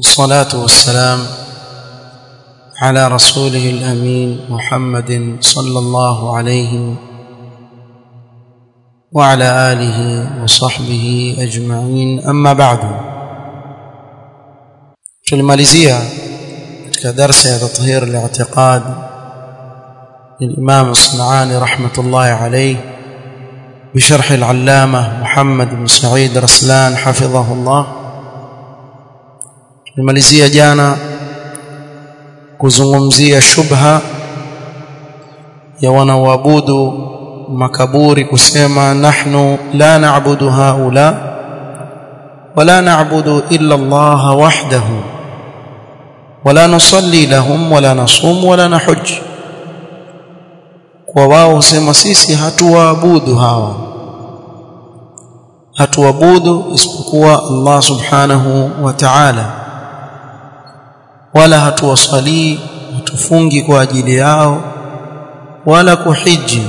والصلاة والسلام على رسوله الأمين محمد صلى الله عليه وعلى آله وصحبه أجمعين أما بعد tulimalizia katika darsa ya tathhir al-i'tiqad للإمام الصنعاني رحمة الله عليه بشرح العلامة محمد بن سعيد رسلان حفظه الله tulimalizia jana kuzungumzia shubha ya wanaoabudu makaburi kusema nahnu la na'budu haula wala na'budu illa Allah wahdahu wala nusalli lahum wala nasum wala nahuj kwa wao husema sisi hatuwaabudu hawa hatuabudu isipokuwa Allah subhanahu wa ta'ala wala hatuwasalii hatufungi kwa ajili yao wala kuhiji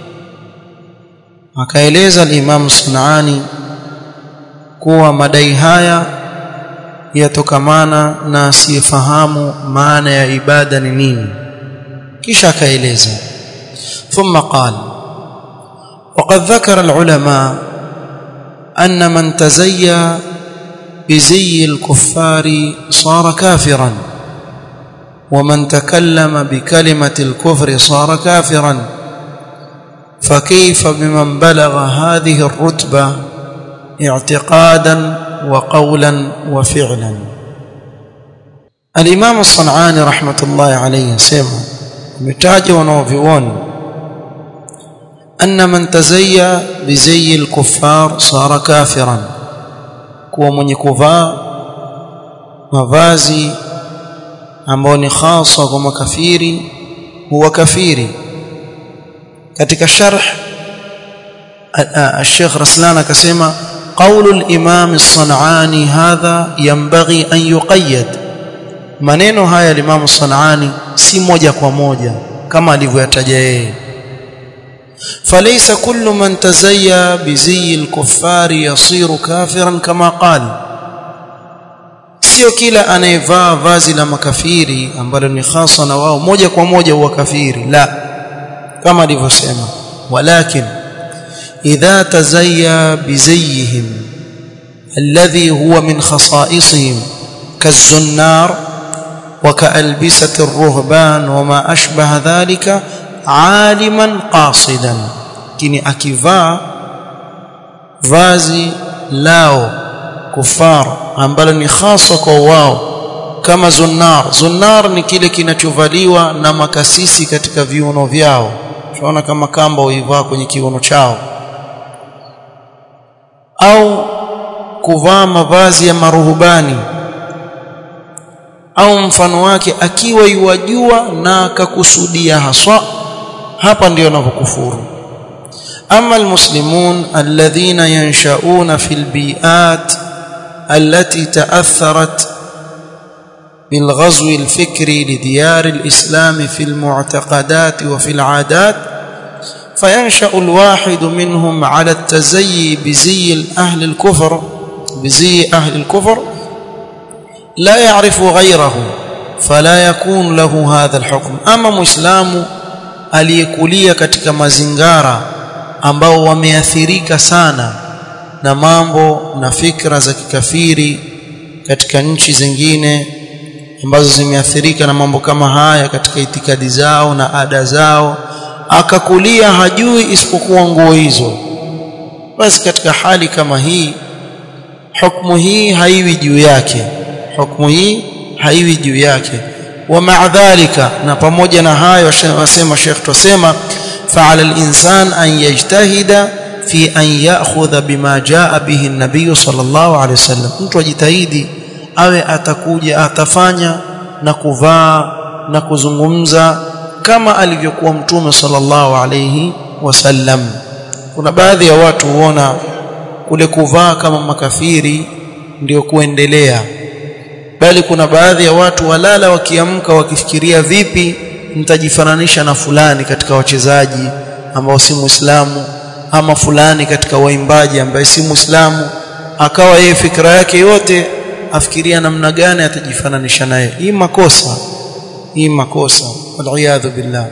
akaeleza al-Imam Sunani kuwa madai haya yatokamana na asiyefahamu maana ya ibada ni nini kisha akaeleza ثم قال وقد ذكر العلماء أن من تزيى بزي الكفار صار كافرا ومن تكلم بكلمة الكفر صار كافرا فكيف بمن بلغ هذه الرتبة اعتقادا وقولا وفعلا الإمام الصنعاني رحمة الله عليه سيما متاج ونوفيون أن من تزيى بزي الكفار صار كافرا kuwa mwenye kuvaa mavazi ambayo ni hasa kwa makafiri huwa kafiri katika sharh الشيخ رسلان akasema قول الامام الصنعاني هذا ينبغي ان يقيد maneno haya al-Imam Sanani si moja kwa moja kama alivyoyataja yeye فليس كل من تزيى بزي الكفار يصير كافرا كما قال sio kila anayevaa vazi la makafiri ambalo ni hasa na wao moja kwa moja huwa kafiri la kama alivyosema walakin idha tazayya bizayhim alladhi huwa min khasaisihim kazunnar وكألبسة الرهبان وما أشبه ذلك عالما قاصدا kini akivaa vazi lao kufar ambalo ni hasa kwa wao kama zunnar zunnar ni kile kinachovaliwa na makasisi katika viuno vyao tunaona kama kamba uivaa kwenye kiuno chao au kuvaa mavazi ya maruhubani au mfano wake akiwa yuwajua na akakusudia haswa hapa ndio anapokufuru ama almuslimun alladhina yanshauna fil bi'at allati ta'atharat بالغزو الفكري لديار الإسلام في المعتقدات وفي العادات فينشأ الواحد منهم على التزيي بزي أهل الكفر بزي أهل الكفر لا يعرف غيره فلا يكون له هذا الحكم أما مسلم aliyekulia katika mazingara ambao wameathirika sana na mambo na fikra za kikafiri katika nchi zingine ambazo zimeathirika na mambo kama haya katika itikadi zao na ada zao akakulia hajui isipokuwa nguo hizo basi katika hali kama hii hukumu hii haiwi juu yake hukumu hii haiwi juu yake ومع ذلك na pamoja na hayo wasema Sheikh tusema fa'ala al-insan an yajtahida fi an ya'khudha bima jaa bihi an-nabiy sallallahu alayhi wasallam mtu ajitahidi awe atakuja atafanya na kuvaa na kuzungumza kama alivyokuwa mtume sallallahu alayhi wasallam kuna baadhi ya watu huona kule kuvaa kama makafiri ndio kuendelea bali kuna baadhi ya watu walala wakiamka wakifikiria vipi mtajifananisha na fulani katika wachezaji ambao si muislamu ama fulani katika waimbaji ambaye si muislamu akawa yeye fikra yake yote afikiria namna gani atajifananisha naye hii makosa hii makosa waliyadhu billah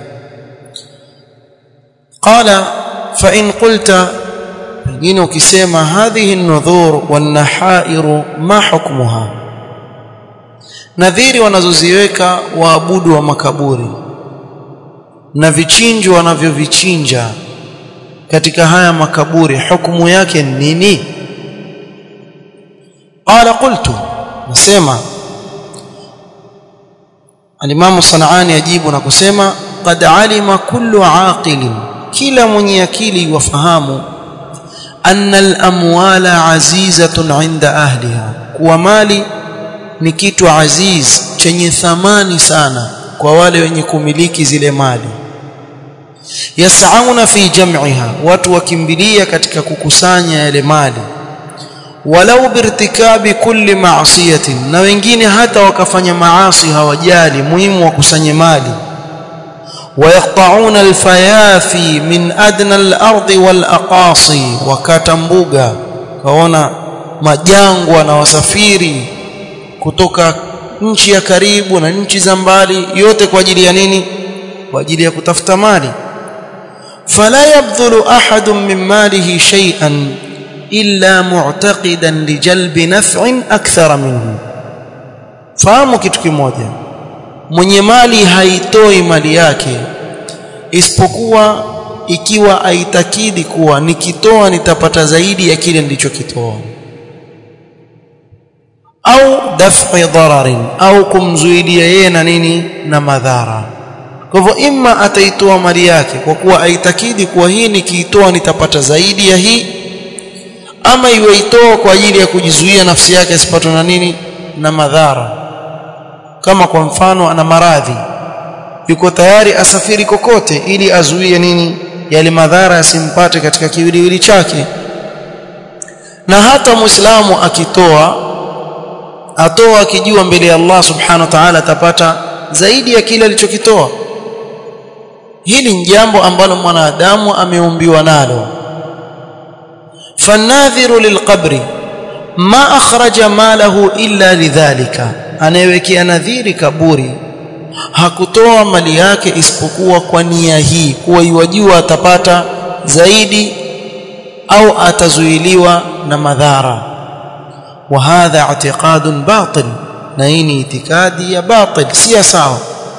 qala fa in qulta pengine ukisema hadhihi an-nudhur wan-nahairu ma hukmuha nadhiri wanazoziweka waabudu wa makaburi na vichinjo wanavyovichinja katika haya makaburi hukumu yake ni nini qala qultu nasema alimamu sanaani ajibu na kusema qad alima kullu aqilin kila mwenye akili wafahamu anna al-amwala azizatun 'inda ahliha kuwa mali ni kitu aziz chenye thamani sana kwa wale wenye kumiliki zile mali yasauna fi jam'iha watu wakimbilia katika kukusanya yale mali walau birtikabi kulli ma'siyatin na wengine hata wakafanya maasi hawajali muhimu wakusanye mali ويقطعون الفيافي من ادنى الارض والاقاصي wakatambuga kaona majangwa na wasafiri kutoka nchi ya karibu na nchi za mbali yote kwa ajili ya nini kwa ajili ya kutafuta mali fala yabdhulu ahadun min malihi shay'an illa mu'taqidan lijalbi naf'in akthara minhu fahamu kitu kimoja mwenye mali haitoi mali yake isipokuwa ikiwa aitakidi kuwa nikitoa nitapata zaidi ya kile nilichokitoa au daf'i dararin au kumzuidia yeye na nini na madhara kwa hivyo imma ataitoa mali yake kwa kuwa aitakidi kuwa hii nikiitoa nitapata zaidi ya hii ama iweitoa kwa ajili ya kujizuia nafsi yake asipatwe na nini na madhara kama kwa mfano ana maradhi yuko tayari asafiri kokote ili azuie nini yale madhara yasimpate katika kiwiliwili chake na hata muislamu akitoa atoa akijua mbele ya Allah subhanahu wa ta'ala atapata zaidi ya kile alichokitoa hili ni jambo ambalo mwanadamu ameumbiwa nalo fanadhiru lilqabri ma akhraja malahu illa lidhalika anayewekea nadhiri kaburi hakutoa mali yake isipokuwa kwa nia hii kuwa iwajua atapata zaidi au atazuiliwa na madhara wa hadha i'tiqadun batil na hii ni itikadi ya batil si sawa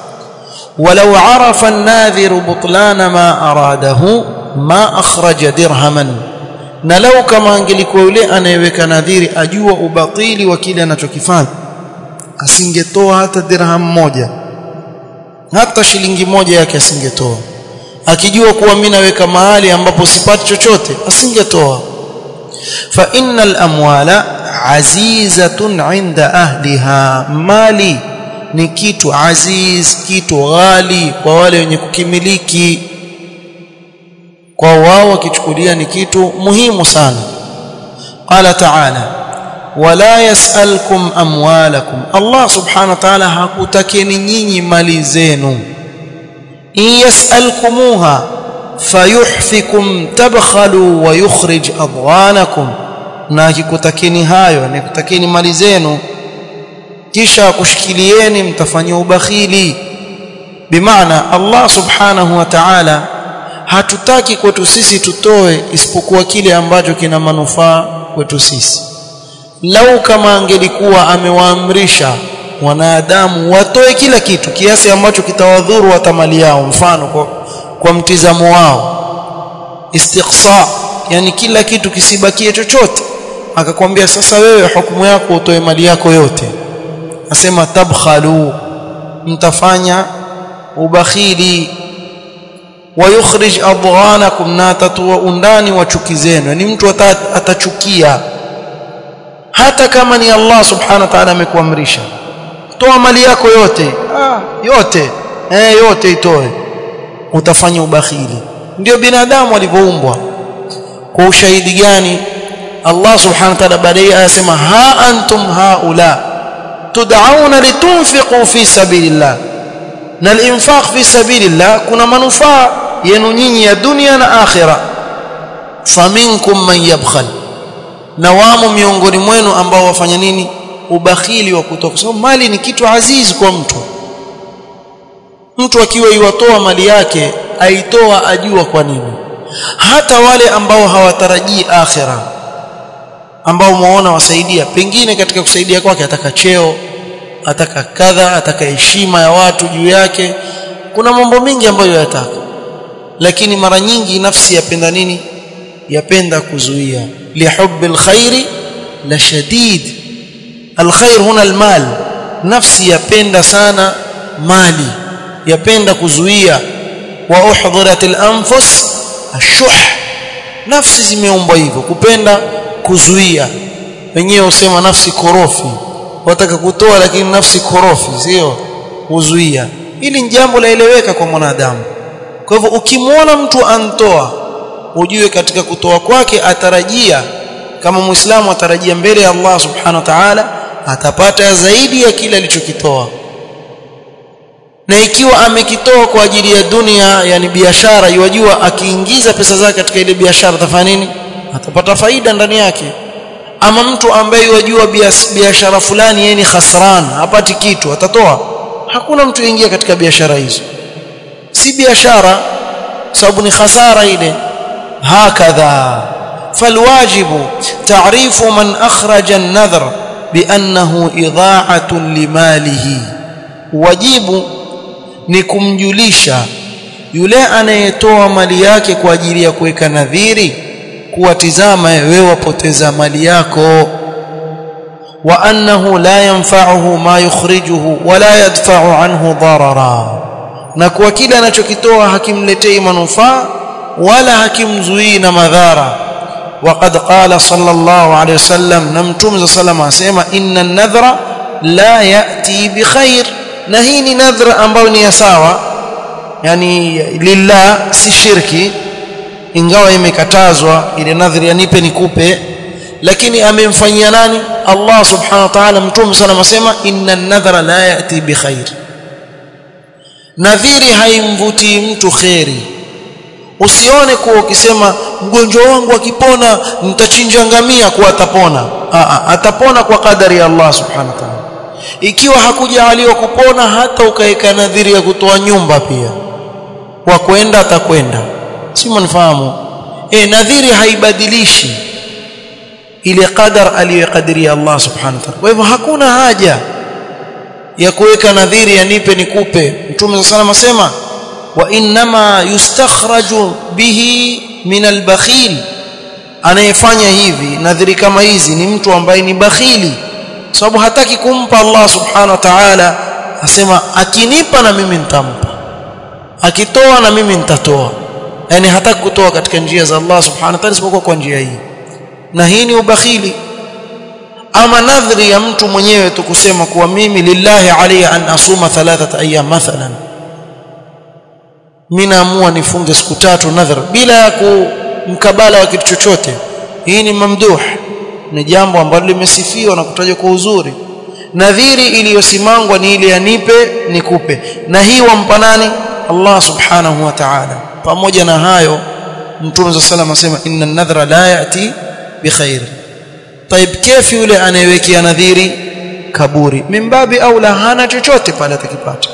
ولو عرف الناذر بطلان ما أراده ما أخرج درهما na lau kama angelikuwa yule anayeweka nadhiri ajua ubatili wa kile anachokifanya asingetoa hata dirham moja hata shilingi moja yake asingetoa akijua kuwa mimi naweka mahali ambapo sipati chochote asingetoa fa innal amwala azizatun inda ahliha mali ni kitu aziz kitu ghali kwa wale wenye kukimiliki kwa wao wakichukulia ni kitu muhimu sana qala ta'ala wala yasalkum amwalakum Allah subhanahu wa ta'ala hakutakeni nyinyi mali zenu in yasalkumuha fayuhfikum tabkhalu wa yukhrij adwanakum na akikutakeni hayo nikutakeni mali zenu kisha kushikilieni mtafanyia ubakhili bimaana Allah subhanahu wa ta'ala hatutaki kwetu sisi tutoe isipokuwa kile ambacho kina manufaa kwetu sisi lau kama angelikuwa amewaamrisha wanadamu watoe kila kitu kiasi ambacho kitawadhuru hata mali yao mfano kwa, kwa mtizamo wao istiqsa yani kila kitu kisibakie chochote akakwambia sasa wewe hukumu yako utoe mali yako yote asema tabkhalu mtafanya ubakhili wayukhrij adghanakum na tatua undani wa chuki zenu ni mtu atachukia hata kama ni Allah subhanahu wa ta'ala amekuamrisha toa mali yako yote ah, yote eh yote itoe utafanya ubakhili ndio binadamu alivyoumbwa kwa ushahidi gani Allah subhanahu wa ta'ala baadaye anasema ha antum haula tud'auna litunfiqu fi sabilillah na al-infaq fi sabilillah kuna manufaa yenu nyinyi ya dunia na akhira faminkum man yabkhal na wamo miongoni mwenu ambao wafanya nini ubakhili wa kutoa kwa sababu mali ni kitu azizi kwa mtu mtu akiwa iwatoa mali yake aitoa ajua kwa nini hata wale ambao hawatarajii akhira ambao muona wasaidia pengine katika kusaidia kwake ataka cheo ataka kadha ataka heshima ya watu juu yake kuna mambo mengi ambayo yataka lakini mara nyingi nafsi yapenda nini yapenda kuzuia lihubbi alkhairi la shadid alkhair huna almal nafsi yapenda sana mali yapenda kuzuia wa uhdhirat alanfus ashuh nafsi zimeumbwa hivyo kupenda kuzuia wenyewe usema nafsi korofi wataka kutoa lakini nafsi korofi sio kuzuia hili ni jambo laeleweka kwa mwanadamu kwa hivyo ukimwona mtu antoa ujue katika kutoa kwake atarajia kama muislamu atarajia mbele ya Allah subhanahu wa ta'ala atapata zaidi ya kile alichokitoa na ikiwa amekitoa kwa ajili ya dunia yani biashara yajua akiingiza pesa zake katika ile biashara atafanya nini atapata faida ndani yake ama mtu ambaye yajua biashara fulani yeye ni khasran hapati kitu atatoa hakuna mtu ingia katika biashara hizo si biashara sababu ni khasara ile hakadha falwajibu ta'rifu man akhraja an-nadhr biannahu idha'atun limalihi wajibu ni kumjulisha yule anayetoa mali yake kwa ajili ya kuweka nadhiri kuwatizama wewe wapoteza mali yako wa annahu la yanfa'uhu ma yukhrijuhu wala yadfa'u anhu darara na kwa kile anachokitoa hakimletei manufaa wala hakimzuii na madhara وقد قال صلى الله عليه وسلم نمتم صلى الله عليه وسلم ان النذر لا ياتي بخير na hii ni nadhra ambayo ni ya sawa yani lillah si shirki ingawa imekatazwa ile nadhri ya nipe nikupe lakini amemfanyia nani Allah subhanahu wa ta'ala mtume sana asema inna an-nadhra la yati bi khair nadhiri haimvuti mtu khairi usione kuwa ukisema mgonjwa wangu akipona nitachinja ngamia kuwa atapona Aa, atapona kwa kadari ya Allah subhanahu wa ta'ala ikiwa hakujaliwa kupona hata ukaweka nadhiri ya kutoa nyumba pia wa kwenda atakwenda si mnafahamu eh nadhiri haibadilishi ile qadar aliyokadiria Allah subhanahu wa ta'ala kwa hivyo hakuna haja ya kuweka nadhiri ya nipe nikupe mtume sallallahu asema wa inma yustakhraju bihi min albakhil anayefanya hivi nadhiri kama hizi ni mtu ambaye ni bakhili sababu hataki kumpa Allah subhanahu wa ta'ala asema akinipa na mimi nitampa akitoa na mimi nitatoa yani hataki kutoa katika njia za Allah subhanahu wa ta'ala isipokuwa kwa njia hii na hii ni ubakhili ama nadhri ya mtu mwenyewe tu kusema kuwa mimi lillahi alayya an asuma thalathat ayyam mathalan mimi naamua nifunge siku tatu nadhar bila ya kumkabala wa kitu chochote hii ni mamduh ni jambo ambalo limesifiwa na kutajwa kwa uzuri nadhiri iliyosimangwa ni ile anipe nikupe na hii wampa nani Allah subhanahu wa ta'ala pamoja na hayo mtume sallallahu alayhi wasallam asema inna an-nadhra la yati bikhair طيب كيف yule anayewekea nadhiri kaburi mimbabi au la hana chochote pale atakipata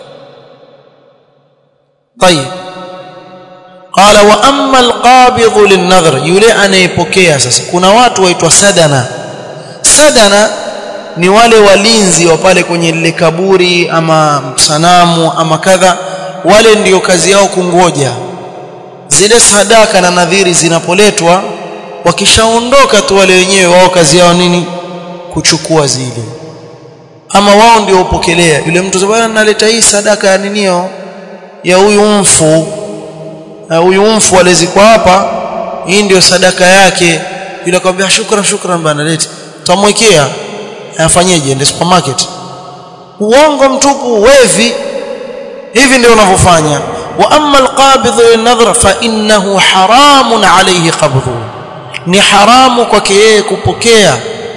طيب قال واما القابض للنذر yule anayepokea sasa kuna watu waitwa sadana sadana ni wale walinzi wa pale kwenye lile kaburi ama sanamu ama kadha wale ndiyo kazi yao kungoja zile sadaka na nadhiri zinapoletwa wakishaondoka tu wale wenyewe wao kazi yao nini kuchukua zile ama wao ndio upokelea yule mtu bwana naleta hii sadaka ya ninio ya huyu mfu huyu mfu alizikwa hapa hii ndio sadaka yake yule akamwambia shukran shukran bana leta tutamwekea afanyeje ende supermarket uongo mtupu wevi hivi ndio unavyofanya wa amma alqabidh lin-nadhr fa innahu haramun alayhi qabdhu ni haramu kwake yeye kupokea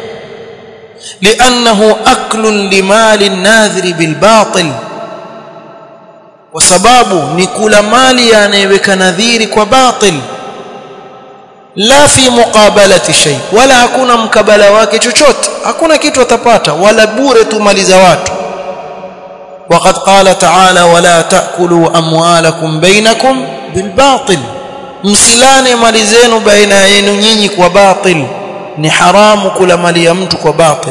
لانه اكل لمال الناذر بالباطل وسبب ni kula mali anayeweka nadhiri kwa batil la fi muqabalati shay wala hakuna mkabala wake chochote hakuna kitu atapata wala bure tumaliza watu وقد قال تعالى ولا تاكلوا اموالكم بينكم بالباطل msilane mali zenu baina yenu nyinyi kwa batil ni haramu kula mali ya mtu kwa batil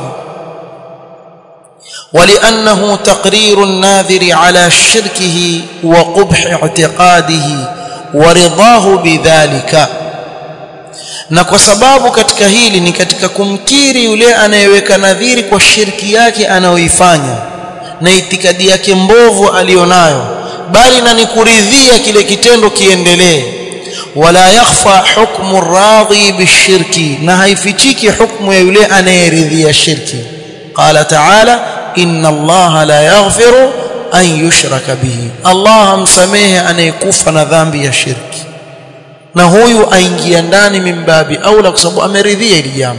ولانه تقرير الناذر على شركه وقبح اعتقاده ورضاه بذلك na kwa sababu katika hili ni katika kumkiri yule anayeweka nadhiri kwa shirki yake anayoifanya na itikadi yake mbovu alionayo bali na nikuridhia kile kitendo kiendelee wala yakhfa hukmu radhi bishirki na haifichiki hukmu ya yule anayeridhia shirki qala ta'ala inna allaha la yaghfiru an yushraka bihi allah amsamehe anayekufa na dhambi ya shirki na huyu aingia ndani mimbabi aula kwa sababu ameridhia hili jambo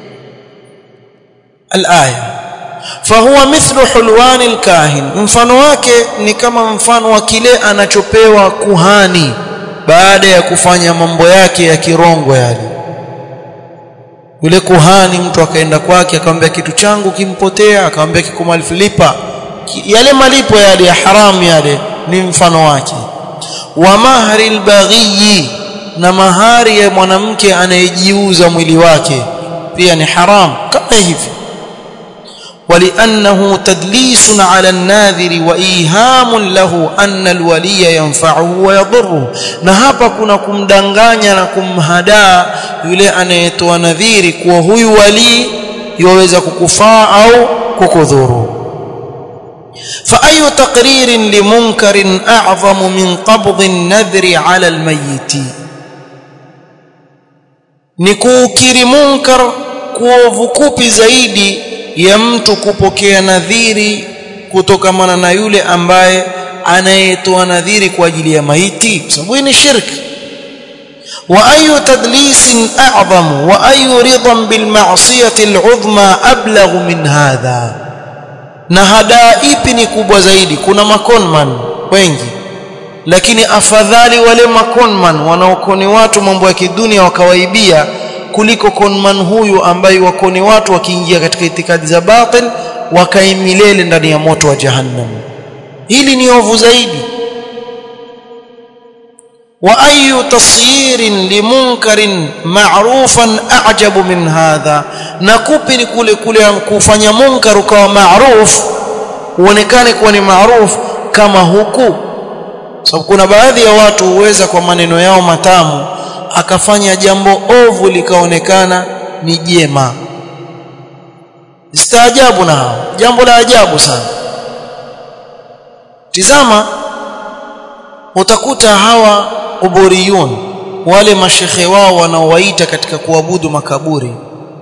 alaya fahuwa mithlu hulwani alkahin mfano wake ni kama mfano wa kile anachopewa kuhani baada ya kufanya mambo yake ya kirongo yale yule kuhani mtu akaenda kwake akamwambia kitu changu kimpotea akamwambia kiko malipo lipa yale malipo yale ya haramu yale ni mfano wake wa mahri albaghi na mahari ya mwanamke anayejiuza mwili wake pia ni haram kama hivi ولانه تدليس على الناذر وايهام له ان الولي ينفعه ويضره na hapa kuna kumdanganya na kumhadaa yule anayetoa nadhiri kuwa huyu wali yaweza kukufaa au kukudhuru فاي تقرير لمنكر اعظم من قبض النذر على الميت ni kuukiri munkar kuovu kupi zaidi ya mtu kupokea nadhiri kutokamana na yule ambaye anayetoa nadhiri kwa ajili ya maiti kwa sababu ni shirki wa ayu tadlisin a'zam wa ayu ridan bil ma'siyati al'udhma ablagh min hadha na hadaa ipi ni kubwa zaidi kuna makonman wengi lakini afadhali wale makonman wanaokoni watu mambo ya kidunia wakawaibia kuliko konman huyu ambaye wakoni watu wakiingia katika itikadi za batil wakaimilele ndani ya moto wa jahannam hili ni ovu zaidi wa ayu tasyirin limunkarin ma'rufan a'jabu min hadha na kupi ni kule kule kufanya munkar ukawa ma'ruf uonekane kuwa ni ma'ruf kama huku sababu kuna baadhi ya watu huweza kwa maneno yao matamu akafanya jambo ovu likaonekana ni jema staajabu na hao jambo la ajabu sana tizama utakuta hawa uburiyun wale mashekhe wao wanaowaita katika kuabudu makaburi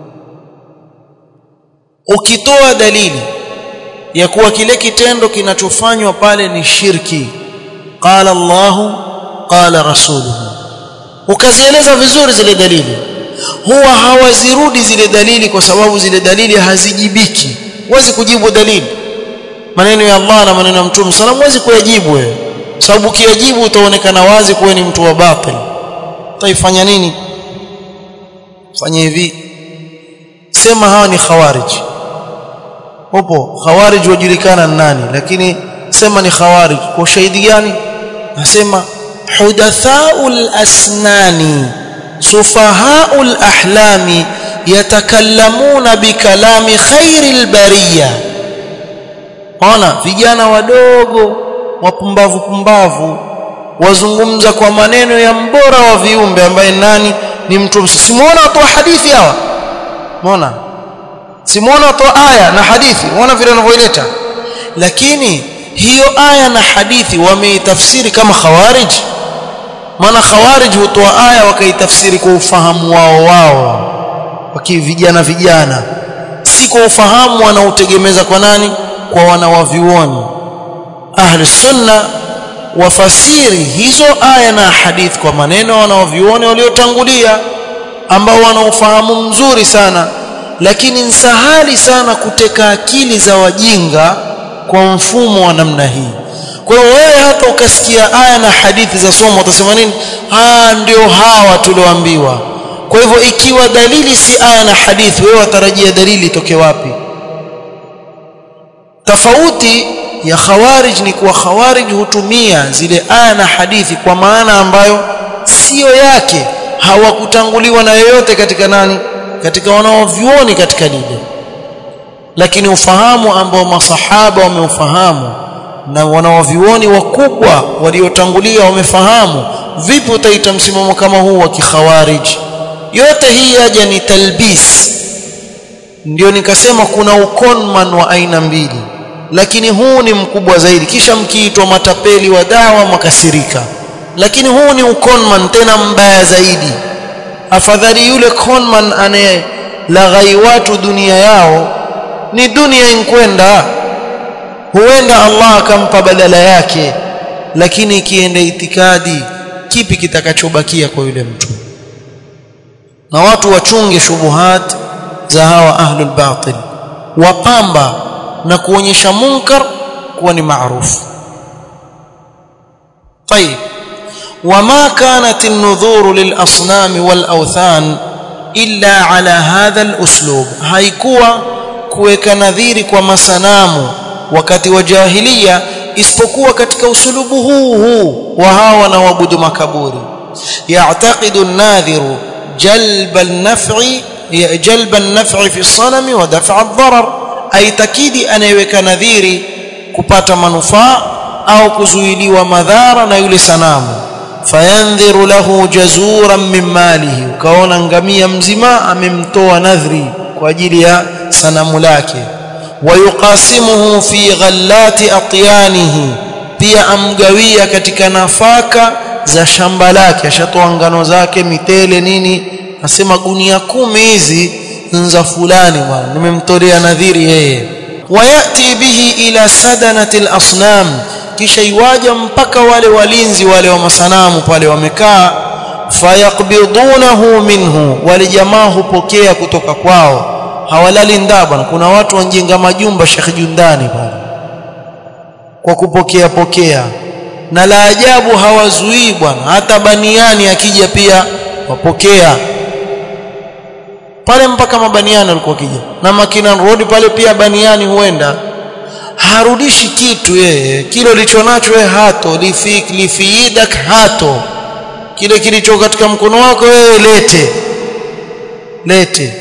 ukitoa dalili ya kuwa kile kitendo kinachofanywa pale ni shirki qala Allahu qala rasuluhu ukazieleza vizuri zile dalili huwa hawazirudi zile dalili kwa sababu zile dalili hazijibiki huwezi kujibu dalili maneno ya Allah na maneno ya Mtume sallam huwezi kuyajibu wewe sababu ukiyajibu utaonekana wazi kuwa ni mtu wa batil utaifanya nini fanya hivi sema hawa ni khawarij upo khawarij wajulikana nani lakini sema ni khawarij kwa ushahidi gani nasema hudathaul asnani sufahaul ahlami yatakallamuna bikalami khairil bariya ona vijana wadogo wapumbavu pumbavu wazungumza kwa maneno ya mbora wa viumbe ambaye nani ni mtume simuona watu wa hadithi hawa umeona simuona watu wa aya na hadithi umeona vile wanavyoileta lakini hiyo aya na hadithi wameitafsiri kama khawarij maana khawarij hutoa aya wakaitafsiri kwa ufahamu wao wao wakivijana vijana si kwa ufahamu wanaotegemeza kwa nani kwa wanawavioni ahli sunna wafasiri hizo aya na hadithi kwa maneno wanaovioni waliotangulia ambao wana ufahamu mzuri sana lakini nsahali sana kuteka akili za wajinga kwa mfumo wa namna hii kwa hiyo wewe hata ukasikia aya na hadithi za somo utasema nini ah ndio hawa tulioambiwa kwa hivyo ikiwa dalili si aya na hadithi wewe watarajia dalili itoke wapi tofauti ya khawarij ni kuwa khawarij hutumia zile aya na hadithi kwa maana ambayo sio yake hawakutanguliwa na yoyote katika nani katika wanaovyuoni katika lile lakini ufahamu ambao masahaba wameufahamu na wanaovyuoni wakubwa waliotangulia wamefahamu vipi utaita msimamo kama huu wa kikhawarij yote hii yaja ni talbis ndio nikasema kuna ukonman wa aina mbili lakini huu ni mkubwa zaidi kisha mkiitwa matapeli wa dawa makasirika lakini huu ni ukonman tena mbaya zaidi afadhali yule conman anayelaghai watu dunia yao ni dunia inkwenda huenda Allah akampa badala yake lakini ikienda itikadi kipi kitakachobakia kwa yule mtu na watu wachunge shubuhat za hawa ahlul batil wapamba na kuonyesha munkar kuwa ni maarufu طيب وما كانت النذور للاصنام والاوثان الا على هذا الاسلوب haikuwa kuweka nadhiri kwa masanamu wakati wa jahiliya isipokuwa katika usulubu huu huu wa hawa wanaoabudu makaburi ya'taqidu an-nadhiru jalba an-naf'i jalba an-naf'i fi as-sanami wa daf'a ad-darar aitakidi anayeweka nadhiri kupata manufaa au kuzuiliwa madhara na yule sanamu fayandhiru lahu jazuran min malihi ukaona ngamia mzima amemtoa nadhri kwa ajili ya sanamu lake wayuqasimuhu fi ghallati atyanihi pia amgawia katika nafaka za shamba lake ashatoa ngano zake mitele nini asema gunia kumi hizi nza fulani bwana nimemtolea nadhiri yeye wayati bihi ila sadanati al-asnam kisha iwaja mpaka wale walinzi wale wa masanamu pale wamekaa fayaqbidunahu minhu wale jamaa hupokea kutoka kwao hawalali ndaa bwana kuna watu wanjenga majumba Sheikh Jundani pale kwa kupokea pokea na la ajabu hawazuii bwana hata baniani akija pia wapokea pale mpaka mabaniani walikuwa kija na Makina Road pale pia baniani huenda harudishi kitu yeye kile ulichonacho wewe hato lifik lifiidak hato kile kilicho katika mkono wako wewe lete lete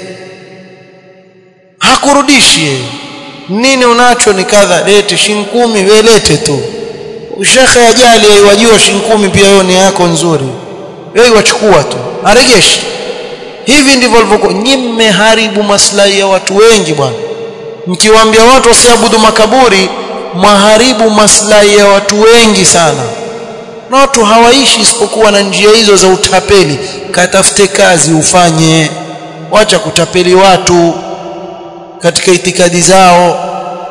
hakurudishi nini unacho ni kadha lete shilingi kumi wewe lete tu shekhe ajali aiwajua shilingi kumi pia wewe ni yako nzuri wewe wachukua tu arejeshi hivi ndivyo walivyokuwa nyinyi haribu maslahi ya watu wengi bwana mkiwaambia watu wasiabudu makaburi maharibu maslahi ya watu wengi sana na watu hawaishi isipokuwa na njia hizo za utapeli katafute kazi ufanye wacha kutapeli watu katika itikadi zao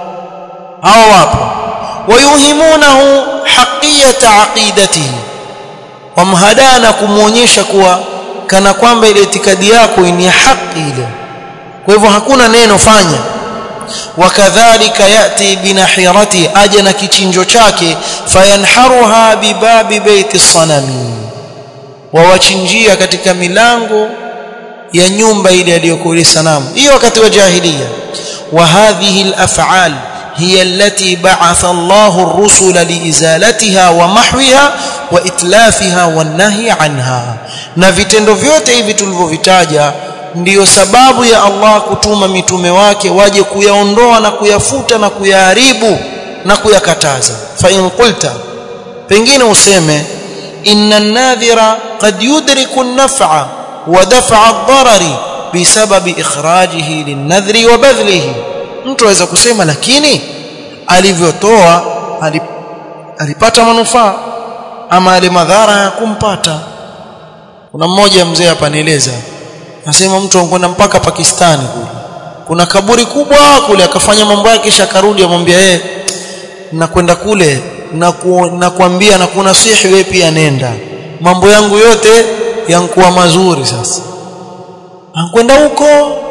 hao wapo wayuhimunahu haqiyata aqidatihi wamhadana kumuonyesha kuwa kana kwamba ile itikadi yako ni haki ile kwa hivyo hakuna neno fanya wakadhalika yati binahirati aja na kichinjo chake fayanharuha bibabi baiti sanami wawachinjia katika milango ya nyumba ile aliyokuwa ile sanamu hiyo wakati wa jahiliya wa hadhihi al-af'al hiya allati ba'atha Allahu ar-rusula liizalatiha wa mahwiha wa itlafiha wan nahy anha na vitendo vyote hivi tulivyovitaja ndiyo sababu ya Allah kutuma mitume wake waje kuyaondoa na kuyafuta na kuyaharibu na kuyakataza fa in qulta pengine useme inna an-nadhira qad yudriku an-naf'a wa daf'a ad-darari bisababi ikhrajihi lin-nadhri wa badlihi mtu aweza kusema lakini alivyotoa alipata manufaa ama ale madhara ya kumpata kuna mmoja mzee hapa nieleza Nasema mtu anakwenda mpaka Pakistani kule. Kuna kaburi kubwa kule akafanya mambo yake kisha akarudi amwambia yeye nakwenda kule na nakwambia na kuna sihi wewe pia nenda. Mambo yangu yote yankuwa mazuri sasa. Anakwenda huko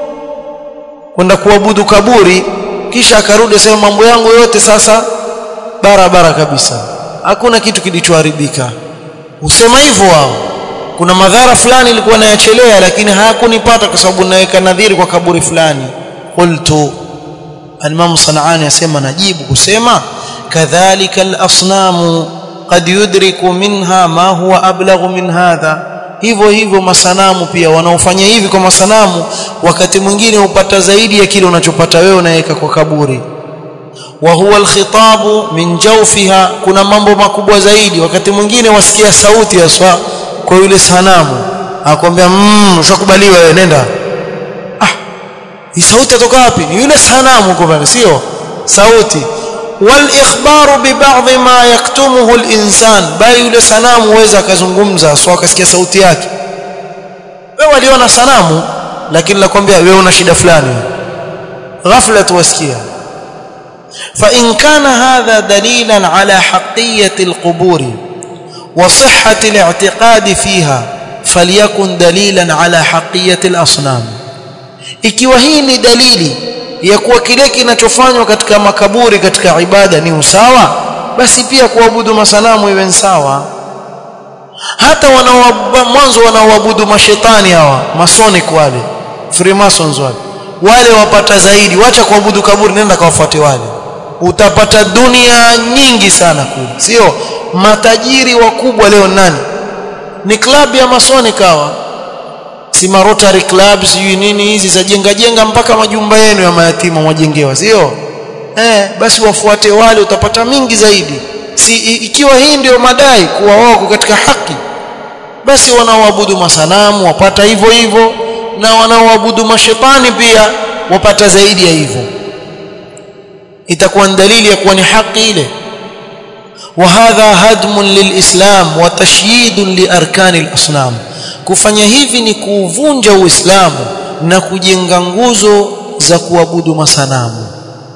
kwenda kuabudu kaburi kisha akarudi sema mambo yangu yote sasa barabara kabisa. Hakuna kitu kilichoharibika. Usema hivyo wao kuna madhara fulani ilikuwa nayachelea lakini hayakunipata kwa sababu naweka nadhiri kwa kaburi fulani qultu al-imam sanani asema najibu kusema kadhalika al-asnamu qad yudriku minha ma huwa ablaghu min hadha hivyo hivyo masanamu pia wanaofanya hivi kwa masanamu wakati mwingine upata zaidi ya kile unachopata wewe unaweka kwa kaburi wa huwa alkhitabu min jawfiha kuna mambo makubwa zaidi wakati mwingine wasikia sauti ya swa kwa yule sanamu akwambia mmm ushakubaliwa wewe nenda ah hii sauti atoka wapi ni yule sanamu kwa sio sauti wal ikhbaru bi ba'd ma yaktumuhu al insan bali yule sanamu huweza akazungumza sio akasikia sauti yake wewe waliona sanamu lakini nakwambia wewe una shida fulani ghafla tuwasikia فإن كان هذا دليلا على حقية القبور وصحة الاعتقاد فيها فليكن دليلا على حقية الأصنام ikiwa hii ni dalili ya kuwa kile kinachofanywa katika makaburi katika ibada ni usawa basi pia kuabudu masanamu iwe sawa hata wanao mwanzo wanaoabudu mashetani hawa masonic wale freemasons wale wale wapata zaidi wacha kuabudu kaburi nenda kawafuate wale utapata dunia nyingi sana kule sio matajiri wakubwa leo nani ni club ya masoni kawa si Rotary club sijui nini hizi za jenga jenga mpaka majumba yenu ya mayatima mwajengewa sio eh basi wafuate wale utapata mingi zaidi si ikiwa hii ndio madai kuwa wako katika haki basi wanaoabudu masanamu wapata hivyo hivyo na wanaoabudu mashetani pia wapata zaidi ya hivyo itakuwa dalili ya kuwa ni haki ile وهذا هدم للإسلام وتشييد لأركان الأصنام kufanya hivi ni kuuvunja uislamu na kujenga nguzo za kuabudu masanamu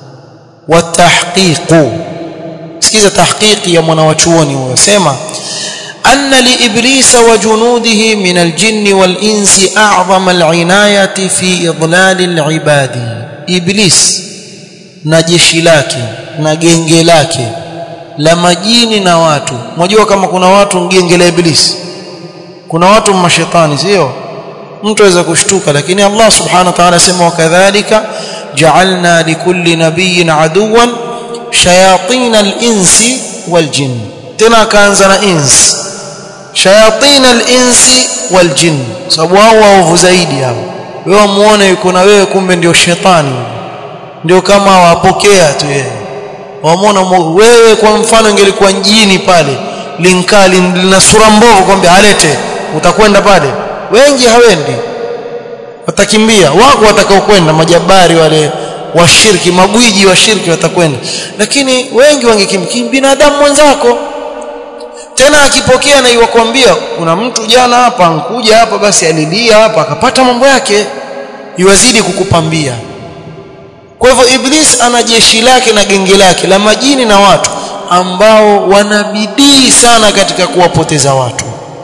watahqiqu sikiza tahqiqi ya mwanawachuoni huyo sema anna li iblisa wa junudihi min aljinn wal insi a'zama al'inayati fi idlal al'ibadi iblis na jeshi lake na genge lake la majini na watu unajua kama kuna watu genge la iblisi kuna watu mashetani sio mtu aweza kushtuka lakini Allah subhanahu wa ta'ala sema wakadhalika ja'alna likulli nabiyyin aduwan shayatin al-insi wal jinn tena akaanza na ins shayatin al-insi wal jinn sababu hao waovu zaidi hao wewe muone yuko na wewe kumbe ndio shetani ndio kama wapokea tu yeye wamwona wewe kwa mfano ingelikuwa jini pale linkali lina sura mbovu kwambia alete utakwenda pale wengi hawendi watakimbia wako watakao kwenda majabari wale washiriki magwiji wa shirki watakwenda lakini wengi wangekimbia binadamu mwenzako tena akipokea na iwakwambia kuna mtu jana hapa ankuja hapa basi alilia hapa akapata mambo yake iwazidi kukupambia kwa hivyo iblis ana jeshi lake na genge lake la majini na watu ambao wanabidii sana katika kuwapoteza watu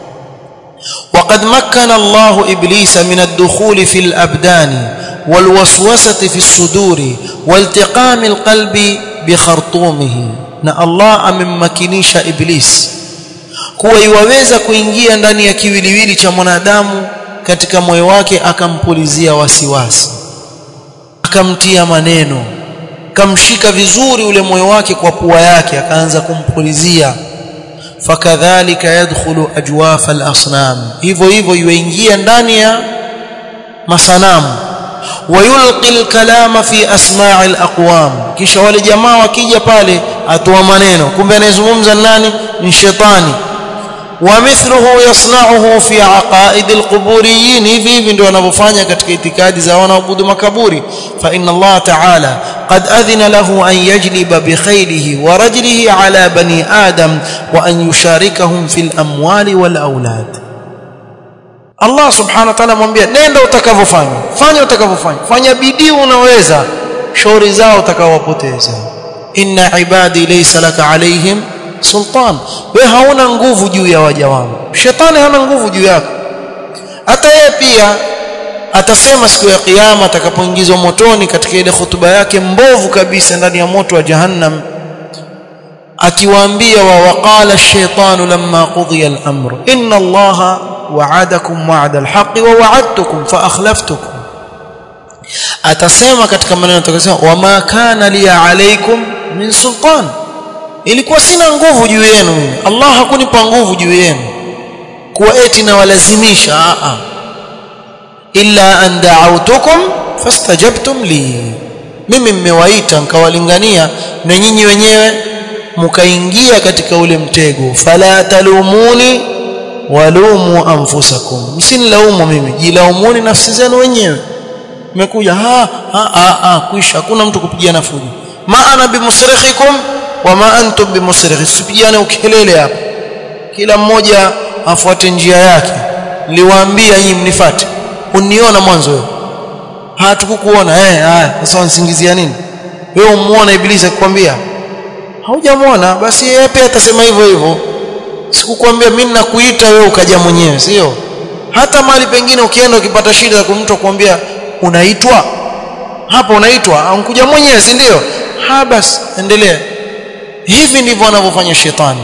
وقد مكن الله ابليس من الدخول في الابدان والوسوسه في الصدور والتقام القلب بخرطومه na Allah amemmakinisha iblis kuwa iwaweza kuingia ndani ya kiwiliwili cha mwanadamu katika moyo wake akampulizia wasiwasi akamtia maneno kamshika vizuri ule moyo wake kwa pua yake akaanza kumpulizia fakadhalika yadkhulu ajwaf al-asnam hivyo hivyo yuingia ndani ya masanamu wayulqi al-kalama fi asma' al-aqwam kisha wale jamaa wakija pale atoa maneno kumbe anayezungumza nani ni shetani ومثله يصنعه في عقائد القبوريين hivi hivi ndio wanavyofanya katika itikadi za wanaoabudu makaburi fa inna Allah ta'ala قد أذن له أن يجلب بخيله ورجله على بني آدم وأن يشاركهم في الأموال والأولاد Allah subhanahu wa ta'ala mwambia nenda utakavyofanya fanya utakavyofanya fanya bidii unaweza shauri zao utakawapoteza inna ibadi laysa laka alaihim sultan we hauna nguvu juu ya waja wangu shetani hana nguvu juu yako hata yeye pia atasema siku ya kiyama atakapoingizwa motoni katika ile hutuba yake mbovu kabisa ndani ya moto wa jahannam akiwaambia wa waqala ash-shaytanu lamma qudiya al-amr inna allaha wa'adakum wa'da al-haqqi wa wa'adtukum fa akhlaftukum atasema katika maneno atakayosema wama kana li alaykum min sultan ilikuwa sina nguvu juu yenu mimi Allah hakunipa nguvu juu yenu kuwa eti na walazimisha a a illa an da'awtukum fastajabtum li mimi mmewaita nkawalingania na nyinyi wenyewe mkaingia katika ule mtego fala talumuni walumu anfusakum msinilaumu mimi jilaumuni nafsi zenu wenyewe mmekuja ha ha ha, ha kwisha hakuna mtu kupigiana fujo ma ana bimusrikhikum wa ma antum bimusrikhi sipigane ukelele hapa kila mmoja afuate njia yake niliwaambia nyinyi mnifuate uniona mwanzo wewe hatukukuona eh haya sasa unsingizia nini wewe umuona ibilisi akikwambia haujamwona basi yeye pia atasema hivyo hivyo sikukwambia mimi nakuita wewe ukaja mwenyewe sio hata mahali pengine ukienda ukipata shida kwa mtu akwambia unaitwa hapo unaitwa unkuja mwenyewe si ndio ha basi endelea hivi ndivyo anavyofanya shetani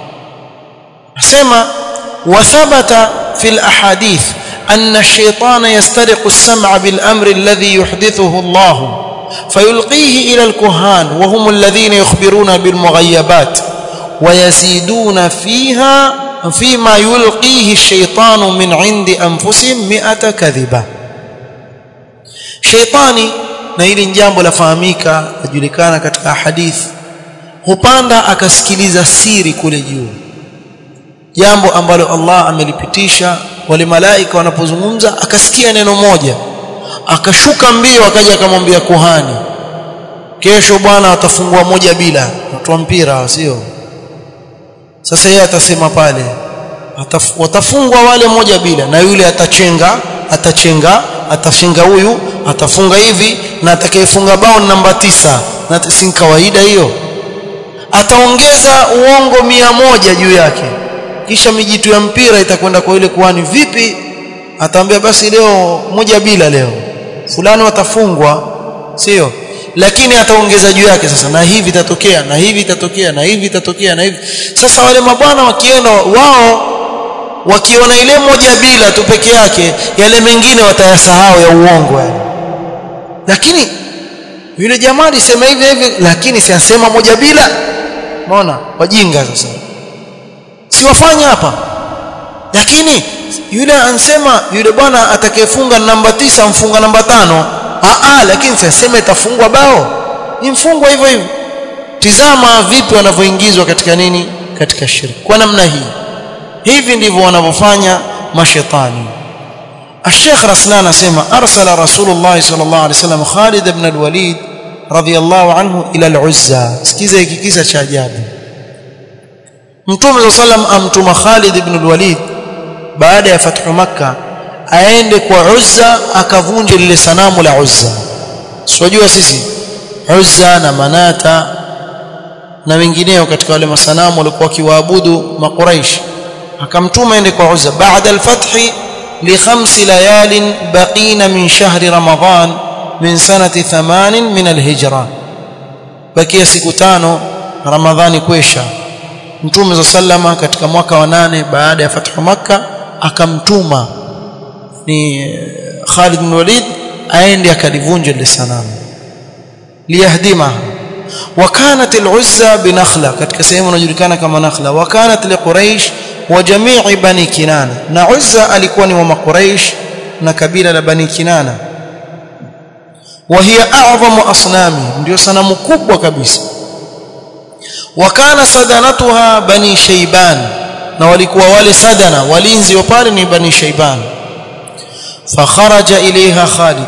asema wathabata fil ahadith أن الشيطان يسترق السمع بالأمر الذي يحدثه الله فيلقيه إلى الكهان وهم الذين يخبرون بالمغيبات ويزيدون فيها فيما يلقيه الشيطان من عند أنفسهم مئة كذبة شيطاني na hili jambo lafahamika lajulikana katika hadithi hupanda akasikiliza siri kule juu jambo ambalo Allah amelipitisha wale malaika wanapozungumza akasikia neno moja akashuka mbio akaja akamwambia kuhani kesho bwana atafungua moja bila watu wa mpira sio sasa yeye atasema pale ataf, watafungwa wale moja bila na yule atachenga atachenga atachenga huyu atafunga hivi na atakayefunga bao namba tisa na si kawaida hiyo ataongeza uongo mia moja juu yake kisha mijitu ya mpira itakwenda kwa ile kuhani vipi ataambia basi leo moja bila leo fulani watafungwa sio lakini ataongeza juu yake sasa na hivi itatokea na hivi itatokea na hivi itatokea na hivi sasa wale mabwana wakienda wao wakiona ile moja bila tu peke yake yale mengine watayasahau ya uongo yani lakini yule jamaa alisema hivi hivi lakini siasema moja bila unaona wajinga sasa siwafanya hapa lakini yule ansema yule bwana atakayefunga namba tisa mfunga namba tano aa lakini sasema itafungwa bao ni mfungwa hivyo hivyo tizama vipi wanavyoingizwa katika nini katika shirki kwa namna hii hivi ndivyo wanavyofanya mashetani الشيخ رسلان اسمع ارسل رسول الله صلى الله عليه وسلم خالد بن الوليد رضي الله عنه الى العزى sikiza hiki kisa cha ajabu Mtume sallam amtuma Khalid ibn al-Walid baada ya fathu Makka aende kwa Uzza akavunje lile sanamu la Uzza. Sijua sisi Uzza na Manata na wengineo katika wale masanamu walikuwa wakiwaabudu Makuraish. Akamtuma aende kwa Uzza baada al-fath li khams layalin baqina min shahri Ramadan min sanati 8 min al-hijra. Bakia siku tano Ramadhani kwesha Mtume za sallama katika mwaka wa nane baada ya fathu Makka akamtuma ni Khalid bin Walid aende akalivunja lile sanamu liyahdima وكانت العزى بنخلة katika sehemu inajulikana kama Nakhla وكانت لقريش وجميع بني كنانة na Uzza alikuwa ni wa Makuraish na kabila la Bani Kinana وهي اعظم اصنامي ndio sanamu kubwa kabisa wakana sadanatuha bani shayban na walikuwa wale sadana walinzi wa pale ni bani shayban fakharaja ilaiha khalid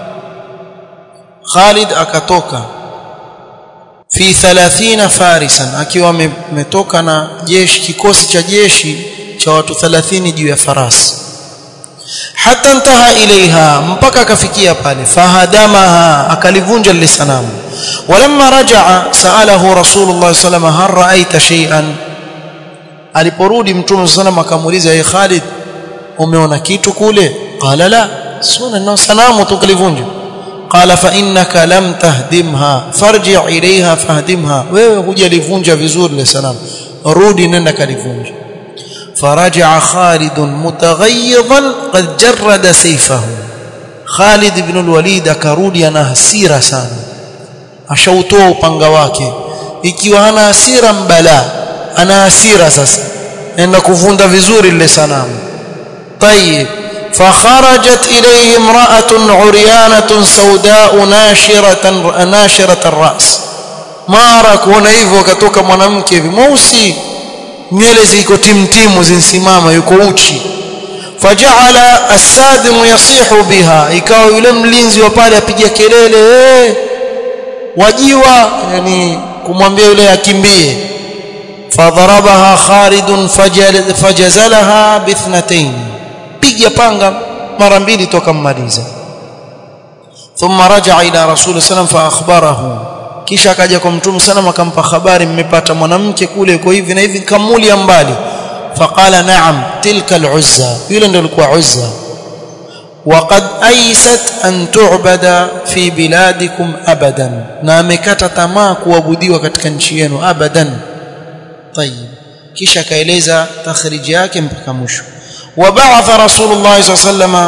khalid akatoka fi 30 farisan akiwa ametoka na jeshi kikosi cha jeshi cha watu 30 juu ya farasi hata ntaha ilaiha mpaka akafikia pale fahadamaha akalivunja lile sanamu ولما رجع سأله رسول الله صلى الله عليه وسلم هل رأيت شيئا aliporudi mtume sallam akamuuliza ye Khalid umeona kitu kule qala la suna na sanamu tukalivunja qala fa innaka lam tahdimha farji ilaiha fahdimha wewe hujalivunja vizuri ile sanamu rudi nenda kalivunja فرجع خالد متغيظا قد جرد سيفه خالد بن الوليد akarudi ana hasira sana ashautoa upanga wake ikiwa hana hasira mbala ana hasira sasa enda kuvunda vizuri lile sanamu طيب فخرجت إليه امرأة عريانة سوداء ناشرة ناشرة الرأس mara kuona hivyo akatoka mwanamke hivi mweusi nywele ziko timtimu zinsimama yuko uchi faja'ala as-sadimu yasihu biha ikawa yule mlinzi wa pale apiga kelele hey, wajiwa yani kumwambia yule akimbie fadharabaha Khalid fajazalaha bithnatayn piga panga mara mbili toka mmaliza thumma raja'a ila rasul sallam fa akhbarahu kisha akaja kwa mtume sallam akampa habari mmepata mwanamke kule yuko hivi na hivi kamuli ya mbali faqala na'am tilka al-uzza yule ndio alikuwa uzza وقد ايست ان تعبد في بلادكم ابدا na amekata tamaa kuabudiwa katika nchi yenu abadan طيب kisha kaeleza takhriji yake mpaka mwisho وبعث رسول الله صلى الله عليه وسلم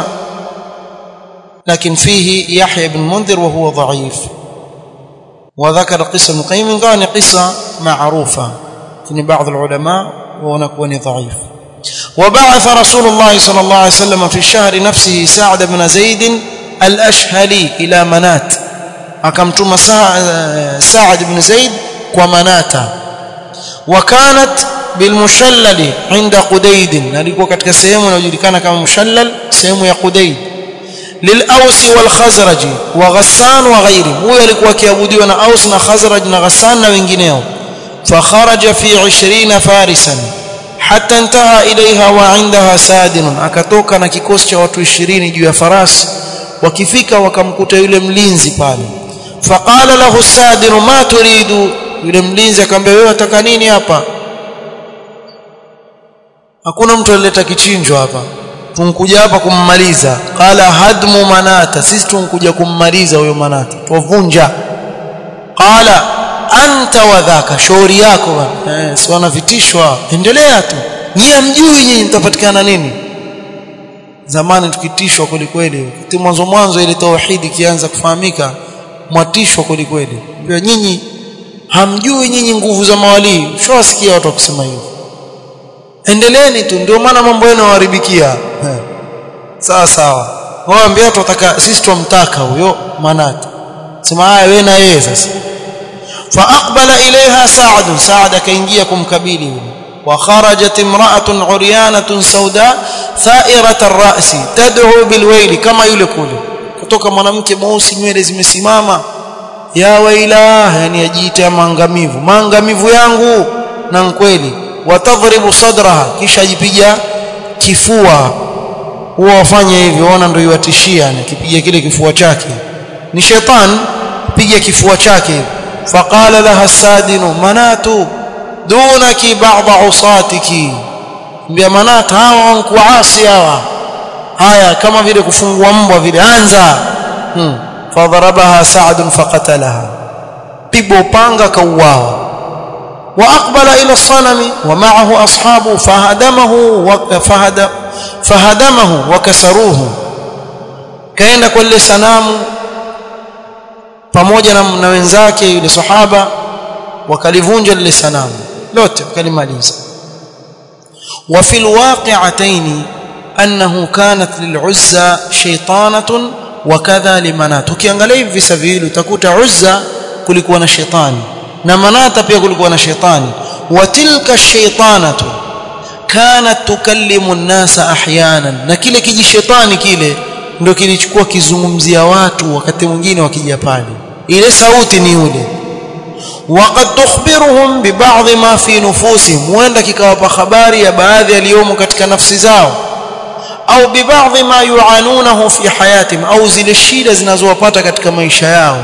لكن فيه يحيى بن منذر وهو ضعيف وذكر قصة ابن القيم كان قصة معروفة لكن بعض العلماء ونكون ضعيف وبعث رسول الله صلى الله عليه وسلم في الشهر نفسه سعد بن زيد الأشهلي إلى منات أكمتم سعد بن زيد ومناتا وكانت بالمشلل عند قديد alikuwa katika sehemu inayojulikana kama mushallal sehemu ya Qudayd للأوس والخزرج وغسان وغيره huyo alikuwa akiabudiwa na Aus na Khazraj na Ghassan na wengineo فخرج في 20 فارسا حتى انتهى إليها وعندها سادن akatoka na kikosi cha watu 20 juu ya farasi wakifika wakamkuta yule mlinzi pale faqala lahu sadin ma turidu yule mlinzi akamwambia wewe unataka nini hapa hakuna mtu alileta kichinjo hapa tunkuja hapa kummaliza qala hadmu manata sisi tunkuja kummaliza huyo manata tuvunja qala anta wadhaka shauri yako bwana eh si wanavitishwa endelea tu nyie mjui nyinyi mtapatikana nini zamani tukitishwa kweli kweli kiti mwanzo mwanzo ile tauhidi kianza kufahamika mwatishwa kweli kweli ndio nyinyi hamjui nyinyi nguvu za mawali shawasikia watu wakisema hivyo endeleeni tu ndio maana mambo yenu yaharibikia sawa sawa waambia watu wataka sisi tumtaka huyo manati sema haya wewe na yeye sasa فاقبل اليها سعد سعد كينجيا kumkabili وخرجت امراه عريانه سوداء ثائره الراس تدعو بالويل كما yule kule kutoka mwanamke mweusi nywele zimesimama ya waila yani ajiita maangamivu maangamivu yangu na kweli watadhribu sadraha kisha ajipiga kifua huwa wafanye hivyo ona ndio iwatishia akipiga kile kifua chake ni shetani piga kifua chake faqala laha sadinu manatu dunaki ba'd usatiki mbia manat hawa wankuasi hawa haya kama vile kufungua mbwa vile anza hmm. fadharabaha sa'd faqatalaha pigo panga kauawa واقبل الى الصنم ومعه اصحابه فهدمه وفهد فهدمه وكسروه kaenda kwa ile sanamu pamoja na, na wenzake yule sahaba wakalivunja lile sanamu lote wakalimaliza wa fil waqi'atayn annahu kanat lil'uzza shaytanatun wa kadha limanat ukiangalia hivi visa viwili utakuta uzza kulikuwa na shetani na manata pia kulikuwa na shetani wa tilka shaytanatu kanat tukallimu an-nasa ahyanan na kile kijishetani kile ndio kilichukua kizungumzia watu wakati mwingine wakija pale ile sauti ni yule waqad tukhbiruhum bi ba'd ma fi nufusihim huenda kikawapa habari ya baadhi yaliyomo katika nafsi zao au bi ba'd ma yuanunahu fi hayatihim au zile shida zinazowapata katika maisha yao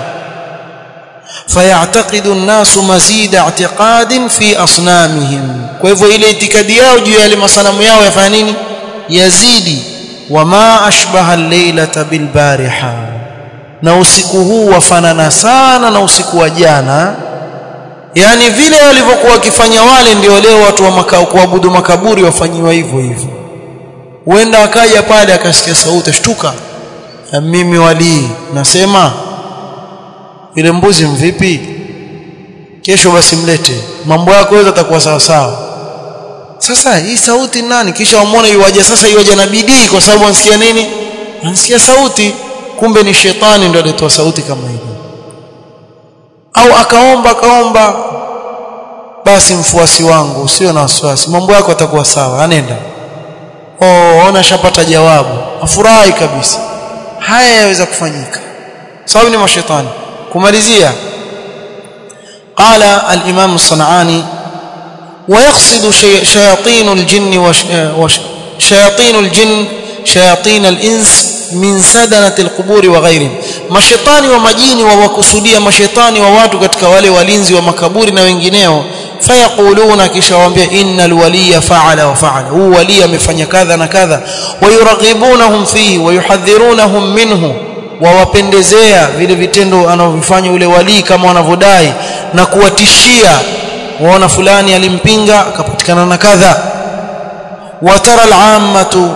فيعتقد الناس مزيد اعتقاد في اصنامهم kwa hivyo ile itikadi yao juu ya ile masanamu yao yafanya nini yazidi wama ashbaha al-lailata bil-bariha, na, na usiku huu wafanana sana na usiku wa jana yani vile walivyokuwa wakifanya wale ndio leo watu wa makao kuabudu makaburi wafanyiwa hivyo hivyo huenda akaja pale akasikia sauti shtuka mimi walii nasema ile mbuzi mvipi kesho basi mlete mambo yako yote atakuwa sawa sawa sasa hii sauti nani kisha umwone yuwaje sasa yuwaje na bidii kwa sababu anasikia nini anasikia sauti kumbe ni shetani ndio alitoa sauti kama hiyo au akaomba akaomba basi mfuasi wangu usio na wasiwasi mambo yako atakuwa sawa anenda oh ona shapata jawabu afurahi kabisa haya yaweza kufanyika sababu ni mashetani kumalizia قال الإمام الصنعاني ويقصد شياطين الجن وشياطين الجن شياطين الإنس min sadanati alquburi wa ghairihim mashetani wa majini wawakusudia mashetani wa watu katika wale walinzi wa makaburi na wengineo fayaquluna kisha waambia innal waliya fa'ala wa fa'ala huu wali amefanya kadha na kadha wayuraghibunahum fihi wayuhadhirunahum minhu wawapendezea vile vitendo anavyofanya yule wali kama wanavyodai na kuwatishia waona fulani alimpinga akapatikana na kadha watara al-ammatu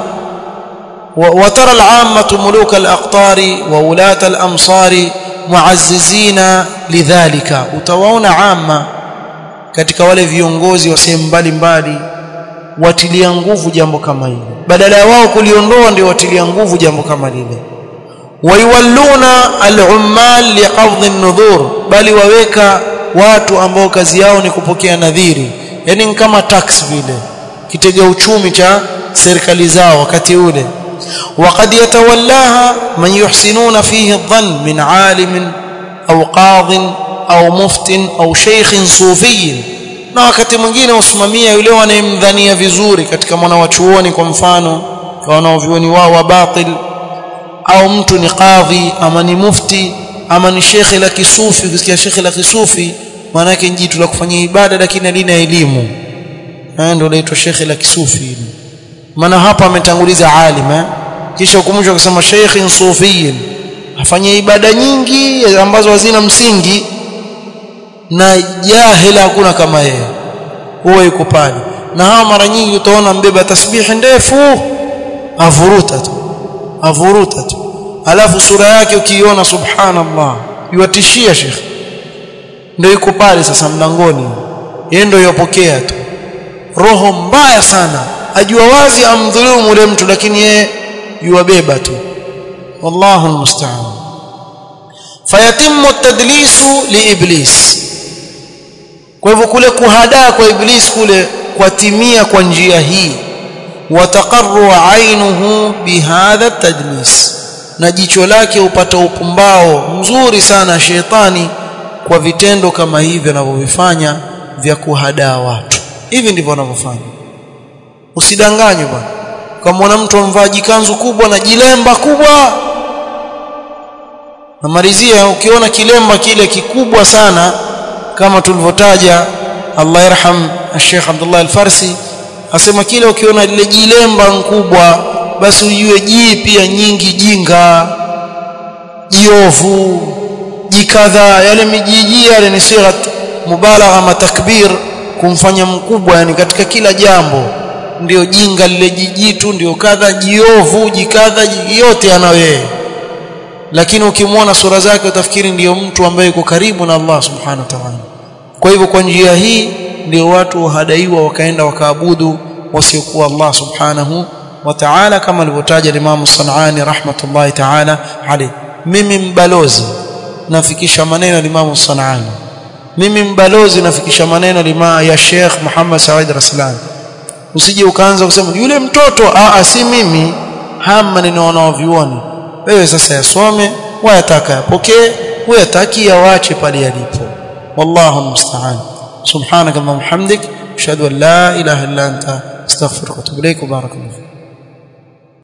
وترى العامة ملوك الأقطار وولاة الأمصار معززين لذلك utawaona عامة katika wale viongozi wa sehemu mbalimbali watilia nguvu jambo kama hili badala ya wao kuliondoa ndio watilia nguvu jambo kama lile waiwalluna al-ummal liqabd an-nudhur bali waweka watu ambao kazi yao ni kupokea nadhiri yani kama tax vile kitega uchumi cha serikali zao wakati ule وقد يتولاها من يحسنون فيه الظن من عالم أو قاض أو مفت أو شيخ صوفي na wakati mwingine usimamia yule wanayemdhania vizuri katika mwana wa chuoni kwa mfano kwa wanaovioni wao wa batil au mtu ni kadhi ama ni mufti ama ni shekhe la kisufi ukisikia shekhe la kisufi maana yake jitu la kufanyia ibada lakini halina elimu ndio laitwa shekhe la kisufi hili maana hapa ametanguliza alim eh? kisha hukumusha kusema sheikhin sufiyin afanye ibada nyingi ambazo hazina msingi na jahila hakuna kama yeye huwa yuko pale na hawa mara nyingi utaona mbeba tasbihi ndefu avuruta tu avuruta tu alafu sura yake ukiiona subhanallah yuatishia shekhi ndio yuko pale sasa mlangoni yeye ndio yopokea tu roho mbaya sana ajua wazi amdhulumu yule mtu lakini yeye yuwabeba tu wallahu almusta'an fayatimmu at-tadlisu liiblis kwa hivyo kule kuhadaa kwa iblis kule kwatimia kwa njia hii wataqarru ainuhu bihadha at-tadlis na jicho lake upata upumbao mzuri sana shetani kwa vitendo kama hivi anavyovifanya vya kuhadaa watu hivi ndivyo wanavyofanya usidanganywe bwana kama mtu amvaa jikanzu kubwa na jilemba kubwa namalizia ukiona kilemba kile kikubwa sana kama tulivyotaja Allah yarham Sheikh Abdullah Al-Farsi asema kile ukiona lile jilemba kubwa basi ujue jii pia nyingi jinga jiovu jikadha yale mijiji yale ni sigha mubalagha matakbir kumfanya mkubwa yani katika kila jambo ndio jinga lile jijitu ndio kadha jiovu jikadha yote ana yeye lakini ukimwona sura zake utafikiri ndiyo mtu ambaye yuko karibu na Allah subhanahu wa ta'ala kwa hivyo kwa njia hii ndio watu wahadaiwa wakaenda wakaabudu wasiokuwa Allah subhanahu wa ta'ala kama alivyotaja Imam Sanani rahmatullahi ta'ala alayhi mimi mbalozi nafikisha maneno ya Imam Sanani mimi mbalozi nafikisha maneno lima ya Sheikh Muhammad Said Raslan usije ukaanza kusema yule mtoto a si mimi haya maneno wanaovioni wewe sasa yasome wayataka yapokee uyataki yawache pale yalipo wallahu musta'an subhanaka allahumma hamdik ashhadu an la ilaha illa anta astaghfiruka wa atubu ilaik barakallahu